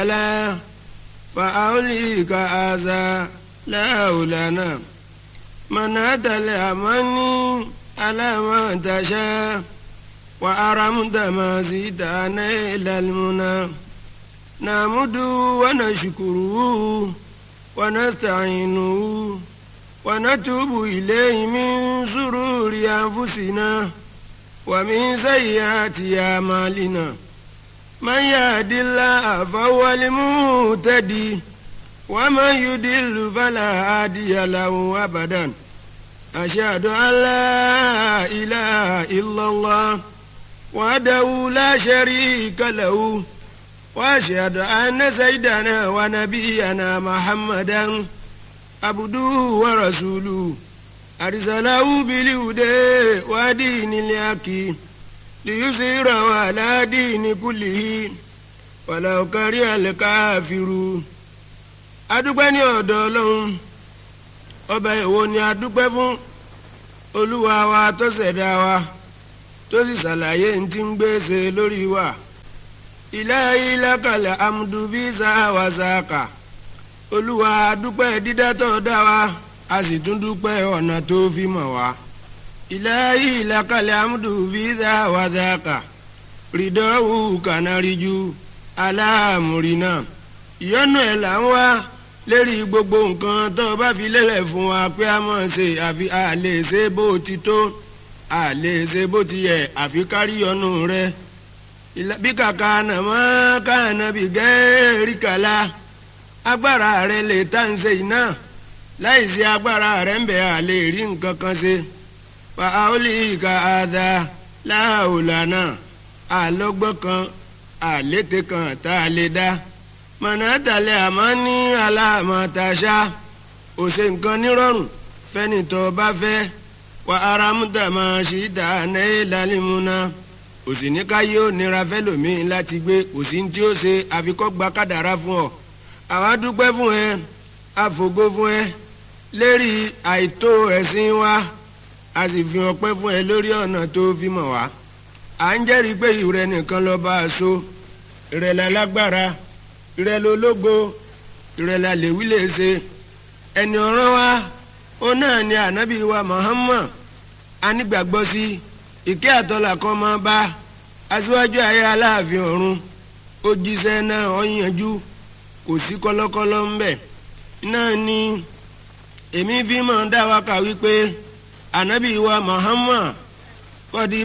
لا فأوليك هذا لا لنا من أتى الأماني على ما تشاء وأرمت ما زيدنا إلى المنى نعمد ونشكره ونستعينه ونتوب إليه من سرور أنفسنا ومن سيئات أعمالنا من يهد الله فهو المهتدي ومن يضل فلا هادي له أبدا أشهد أن لا إله إلا الله وحده لا شريك له وأشهد أن سيدنا ونبينا محمدا عبده ورسوله أرسله بالهدى ودين الحق ليظهره على دين كله ولو كره الكافرون adúpẹ́ ní ọ̀dọ̀ ọlọ́run ọba èwo ni adúpẹ́ fún olúwa wa tó ṣẹ̀dá wa tó sì ṣàlàyé ní ti ń gbèsè lórí wa ilahi lakal amdu bí sáwà sáàkà olúwa adúpẹ́ dídá tó dá wa a sì tún dúpẹ́ ọ̀nà tó fi mọ̀ wá ilahi lakal amdu bí sáwà sáàkà rìdọ́wù kànáríjú aláàmúrínà ìyọ́nú ẹ̀ là ń wá lérí gbogbo nǹkan tó o bá fi lélẹ̀ fún wa pé a mọ̀ ṣe àfi a lè ṣe bó ti tó a lè ṣe bó ti yẹ àfi kárí ọ̀nù rẹ. bí kàkà nàmọ́ káànà bí gẹ́ẹ́rì kàlá agbára rẹ lè tá ń ṣe iná láì sí agbára rẹ ń bẹ̀ a lè rí nǹkan kan ṣe. fa aoli ka ada láòlànà àlọ́gbọ́n kan àlété kan tá a lè dá mọ̀nàtàlẹ́ àmọ́ ní aláàmọ̀tàṣá ò ṣe nǹkan nírọ̀rùn fẹ́ni tó bá fẹ́ wà ara múta máa ṣì dá náà lálẹ́múná kò sì ní káyé ó nira fẹ́lòmíín láti gbé kò sí tí ó ṣe àfikọ́gba kádàrá fún ọ àwa dúpẹ́ fún ẹ àfògo fún ẹ lérí àìtó ẹ̀sìn wa a sì fi ọpẹ́ fún ẹ lórí ọ̀nà tó fi mọ̀ wá à ń jẹ́rìí pé ìrẹ nìkan lọ́ọ́ bá a so ìrẹ̀lẹ̀ lágbára ìrẹ lológo ìrẹ la lèwí lè ṣe ẹni ọ̀ràn wa ó náà ni ànábì wa Muhammad anígbàgbọ́ sí ìkẹ́ àtọ́là kan máa bá aṣíwájú ayé aláàfin ọ̀run ó jíṣẹ́ náà ó yanjú kò sí kọ́lọ́kọ́lọ́ ń bẹ̀ náà ni èmi fi máa dá wa kà wípé ànábì wa Muhammad kọ́dí